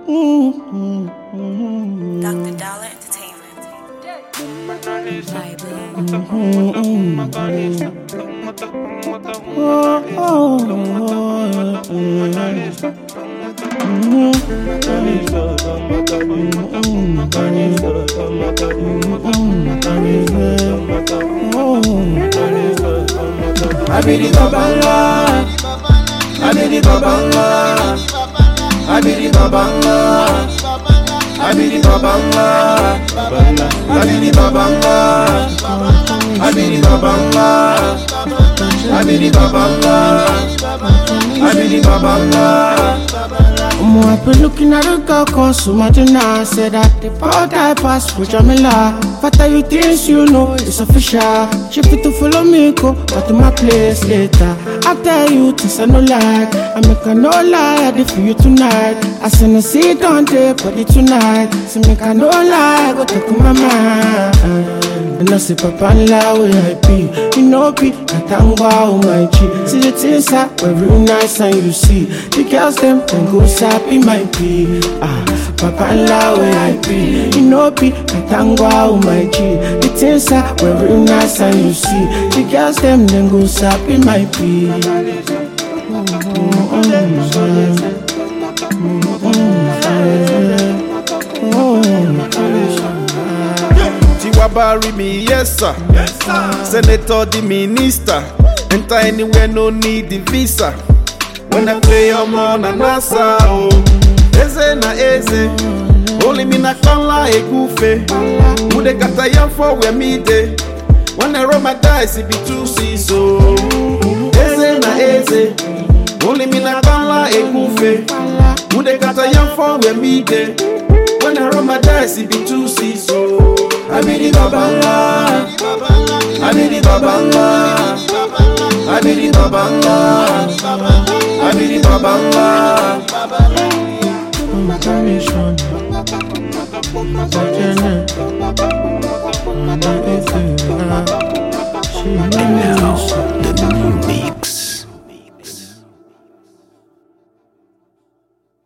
Dr. Dollar Entertainment. Bible. I be the babala. I be the babala. I be the babala. I be the babala. I be the babala. I be the babala. I be the babala. I be the babala. Omo, I been looking at a girl called Sumadina Said that the power that pass for Jamila Fatter you things you know it's official She fit to follow me go But to my place later I tell you things I no like I make a no lie I did for you tonight I send a seat on the body tonight So make a no lie Go talk to my mind and I say, Papa, la way I be. You know, be Katangwa, oh my G. See the things that were real nice and you see. The girls, them, then go sappy, my be. Ah, Papa, la way I be. You know, be Katangwa, oh my G. The things that were real nice and you see. The girls, them, then go sappy, my be. Tiwabari me, yes sir. Senator, the minister. Enter anywhere, no need the visa. When I play, I'm on a NASA. Oh, eze na eze. Only me na kala ekufe. Mude kata yam for where me day. When I roll my dice, it be two seas. Oh, eze na eze. Only me na kala ekufe. Mude kata yam for where me day. When I roll my dice, it be two seas. Oh, I be the babala. I be the babala. I be the babala. I be the babala. My permission. My permission. My permission.